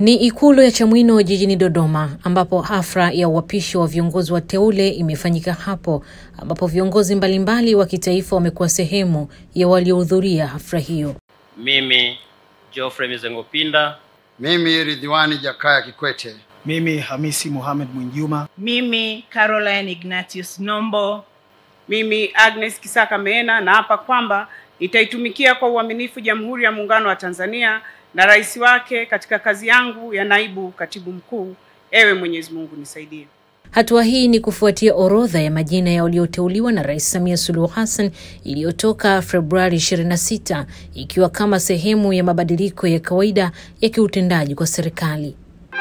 Ni Ikulu ya Chamwino jijini Dodoma, ambapo hafla ya uapisho wa viongozi wateule imefanyika hapo, ambapo viongozi mbalimbali wa kitaifa wamekuwa sehemu ya waliohudhuria hafla hiyo. Mimi Geoffrey Mizengo Pinda, Mimi Ridhiwani Jakaya Kikwete, Mimi Hamisi Mohamed Mwinjuma, Mimi Caroline Ignatius Nombo, Mimi Agnes Kisaka Meena naapa kwamba nitaitumikia kwa uaminifu Jamhuri ya Muungano wa Tanzania na rais wake katika kazi yangu ya naibu katibu mkuu. Ewe Mwenyezi Mungu nisaidie. Hatua hii ni kufuatia orodha ya majina ya walioteuliwa na Rais Samia Suluhu Hassan iliyotoka Februari 26 ikiwa kama sehemu ya mabadiliko ya kawaida ya kiutendaji kwa serikali.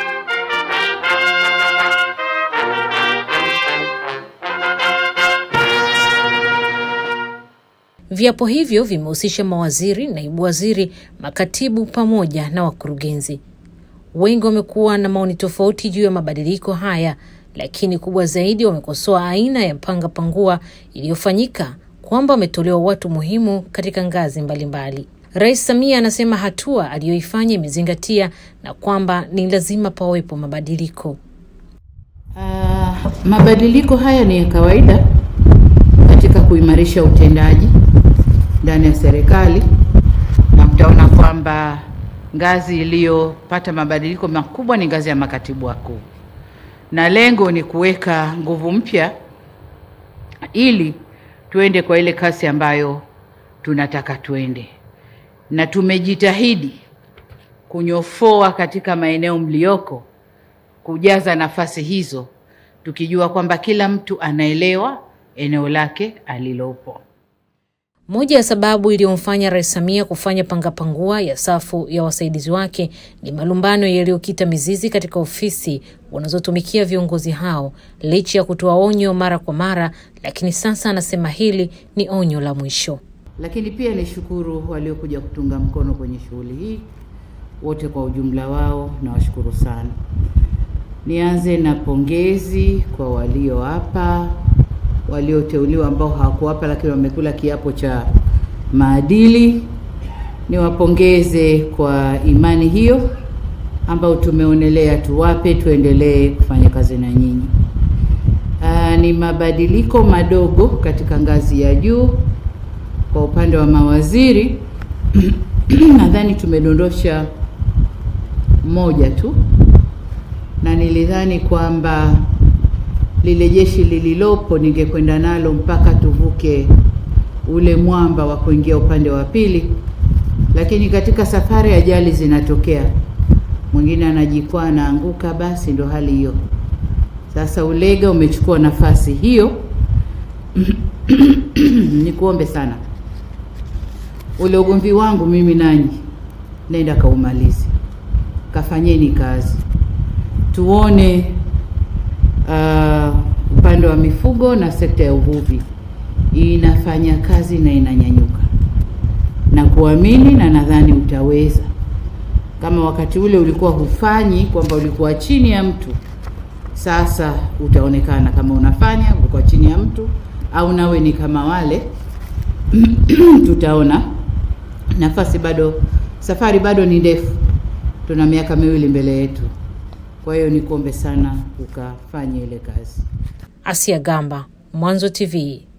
Viapo hivyo vimehusisha mawaziri, naibu waziri, makatibu pamoja na wakurugenzi. Wengi wamekuwa na maoni tofauti juu ya mabadiliko haya, lakini kubwa zaidi wamekosoa aina ya panga pangua iliyofanyika, kwamba wametolewa watu muhimu katika ngazi mbalimbali. Rais Samia anasema hatua aliyoifanya imezingatia na kwamba ni lazima pawepo mabadiliko. Uh, mabadiliko haya ni ya kawaida katika kuimarisha utendaji ndani ya serikali, na mtaona kwamba ngazi iliyopata mabadiliko makubwa ni ngazi ya makatibu wakuu, na lengo ni kuweka nguvu mpya ili tuende kwa ile kasi ambayo tunataka tuende, na tumejitahidi kunyofoa katika maeneo mlioko kujaza nafasi hizo, tukijua kwamba kila mtu anaelewa eneo lake alilopo. Moja ya sababu iliyomfanya Rais Samia kufanya pangapangua ya safu ya wasaidizi wake ni malumbano yaliyokita mizizi katika ofisi wanazotumikia viongozi hao, licha ya kutoa onyo mara kwa mara, lakini sasa anasema hili ni onyo la mwisho. Lakini pia nishukuru waliokuja kutunga mkono kwenye shughuli hii wote kwa ujumla wao, nawashukuru sana. Nianze na pongezi kwa walio hapa walioteuliwa ambao hawakuwapa lakini wamekula kiapo cha maadili. Niwapongeze kwa imani hiyo ambayo tumeonelea tuwape, tuendelee kufanya kazi na nyinyi. Aa, ni mabadiliko madogo katika ngazi ya juu. Kwa upande wa mawaziri nadhani tumedondosha moja tu, na nilidhani kwamba lile jeshi lililopo ningekwenda nalo mpaka tuvuke ule mwamba wa kuingia upande wa pili, lakini katika safari ajali zinatokea, mwingine anajikwaa anaanguka, basi ndo hali hiyo. Sasa Ulega umechukua nafasi hiyo. Nikuombe sana, ule ugomvi wangu mimi nanyi, nenda kaumalizi, kafanyeni kazi, tuone uh, upande wa mifugo na sekta ya uvuvi inafanya kazi na inanyanyuka na kuamini, na nadhani utaweza. Kama wakati ule ulikuwa hufanyi, kwamba ulikuwa chini ya mtu, sasa utaonekana kama unafanya, ulikuwa chini ya mtu au nawe ni kama wale tutaona. Nafasi bado, safari bado ni ndefu, tuna miaka miwili mbele yetu. Kwa hiyo nikuombe sana ukafanye ile kazi. Asia Gamba, Mwanzo TV.